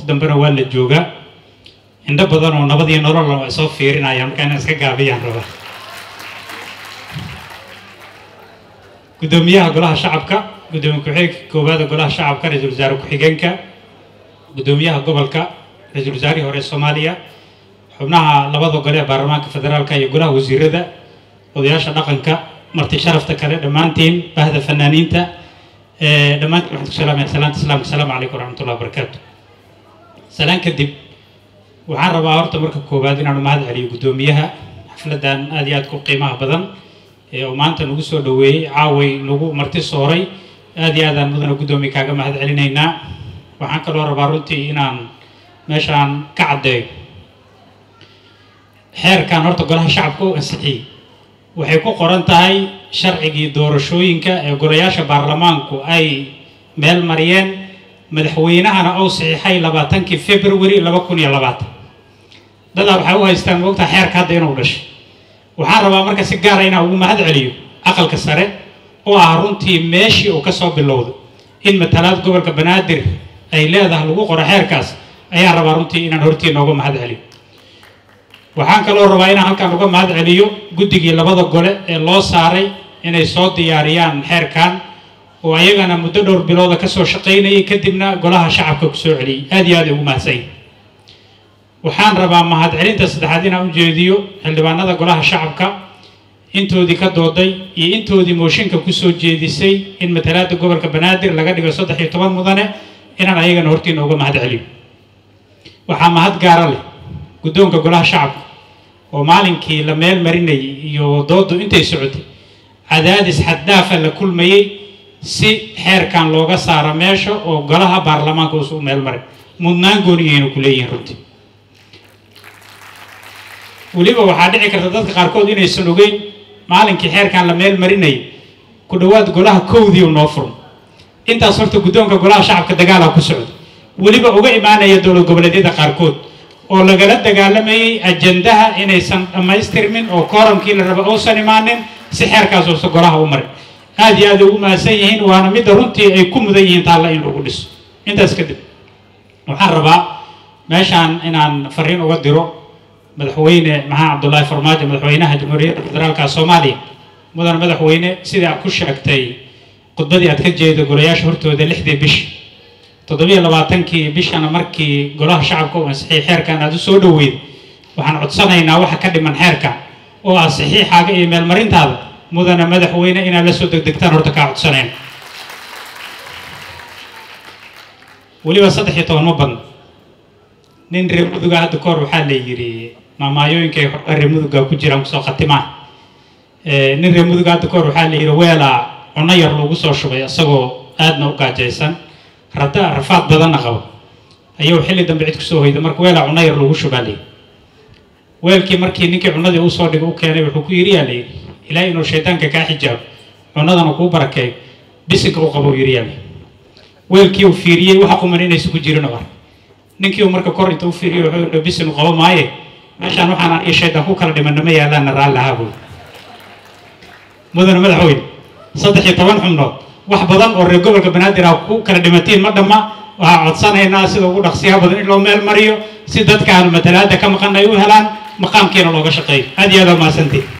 dambena waa la joogaa indho badan oo nabad iyo nololna waa soo fiirinayaan markaa inaan iska gaabiyaan rabaa guddoomiyaha golaha shacabka guddoomiye ku-xigeenka koowaada golaha shacabka ra-iisul wasaare ku-xigeenka guddoomiyaha gobolka ra-iisul wasaarihii hore soomaaliya xubnaha labada gole ee baarlamaanka federaalka iyo golaha wasiirada odayaasha dhaqanka marti sharafta kale dhammaantiin bahda fanaaniinta dhammaantiin waxaan ku salaamaya salaanta islaamka asalaamu calaykum waraxmatullahi wabarakaatu salaan kadib waxaan rabaa horta marka koowaad inaanu mahad celiyo guddoomiyaha xafladdan aad iyo aad ku qiimaha badan ee uu maanta nagu soo dhoweeyey caaway nagu marti sooray aad iyo aadaan mudana guddoomiye kaaga mahad celinaynaa waxaan kaloo rabaa runtii inaan meeshaan ka caddeeyo xeerkan horta golaha shacabka u ansixiyey waxay ku qoran tahay sharcigii doorashooyinka ee golayaasha baarlamaanku ay meel mariyeen madaxweynahana uu saxiixay labaatankii february laba kun iyo labaatan dadaa waxay u haystaan moogtaa xeerka hadda inuu dhashay waxaan rabaa marka si gaara inaan ugu mahad celiyo aqalka sare oo ah runtii meeshii uu ka soo bilowday in matalaad gobolka banaadir ay leedahay lagu qoro xeerkaas ayaan rabaa runtii inaan hortii nooga mahad celiyo waxaan kaloo rabaa inaan halkan uga mahad celiyo guddigii labada gole ee loo saaray inay soo diyaariyaan xeerkan oo ayagana muddo dhowr bilooda kasoo shaqaynayay kadibna golaha shacabka ku soo celiyey aad iyo aad ay ugu mahadsan yihin waxaan rabaa mahad celinta saddexaad inaan ujeediyo xildhibaanada golaha shacabka intoodii ka dooday iyo intoodii mooshinka kusoo jeedisay in matalaada gobolka banaadir laga dhigo saddex iyo toban mudane inaan ayagana hortiina uga mahad celiyo waxaa mahad gaara leh guddoonka golaha shacabka oo maalinkii la meel marinayay iyo doodu intay socotay cadaadis xaddaafa la kulmayey si xeerkan looga saaro meesha oo golaha baarlamaanka uusu meel maray mudnaan gooniyaynu ku leeyihiin runtii weliba waxaa dhici karta dadka qaarkood inaysan ogeyn maalinkii xeerkan la meel marinayay ku dhowaad golaha kowdii u noo furmo intaas horta guddoonka golaha shacabka dagaala ku socda weliba uga imaanaya dowlad goboleedyada qaarkood oo lagala dagaalamayay ajandaha inaysan dhammaystirmin oo kooramkii la raba uusan imaanin si xeerkaas uusa golaha u marin aad iyo aad ay ugu mahadsan yihiin waana midda runtii ay ku mudan yihiin taalla in lagu dhiso intaas kadib waxaan rabaa meeshaan inaan fariin uga diro madaxweyne maxamed cabdullaahi farmaajo madaxweynaha jamhuuriyadda federaalka soomaaliya mudan madaxweyne sidii aad ku sheegtay khudbadii aad ka jeedo golayaasha hortooda lixdii bish toddobiyo labaatankii bishana markii golaha shacabka uu ansixiyay xeerkan aad u soo dhoweyd waxaan codsanaynaa waxa ka dhiman xeerka oo ah saxiixaaga iyo meelmarintaada mudana madaxweyne inaad la soo degdegtaan horta kaa codsanayna weliba saddex iyo toban ma badno nin reer muduga hadda kahor waxaa la yidhi maamaayooyinkay horba reer muduga ku jiraan kusoo khatimaan nin reer muduga hadda kahor waxaa la yidhi weelaa cuno yar lagu soo shubay isagoo aadna u gaajaysan rada rafaad badanna qabo ayuu xilli dambe cid kusoo hoyda marka weelaa cuno yar lagu shubaa layidhi weelkii markii ninkii cunadii uu soo dhigay u keenay wuxuu ku yidhi yaa layidhi ilaahay inuu shaydaanka kaa xijaabo cunadana kuu barakeeyo bisinka u qabo yidhi yaa layidhi weelkii uu fiiriyey waxa quman inaysan ku jirin oo ar ninkii uu marka kor inta u fiiriyey wuxuu yidhi bisin u qabo maaye meeshaan waxaan iyo shaydaan ku kala dhimanna ma yaalaana raalli ahaa buuri mudane madaxweyne saddex iyo toban xubnood wax badan oo reer gobolka banaadir ah ku kala dhimatiin ma dhamma waxaa codsanaynaa sida ugu dhaqsiyaha badan in loo meel mariyo si dadkaan matalaada ka maqan ay u helaan maqaamkiina looga shaqeeyo aad iyo aad waa mahadsantiin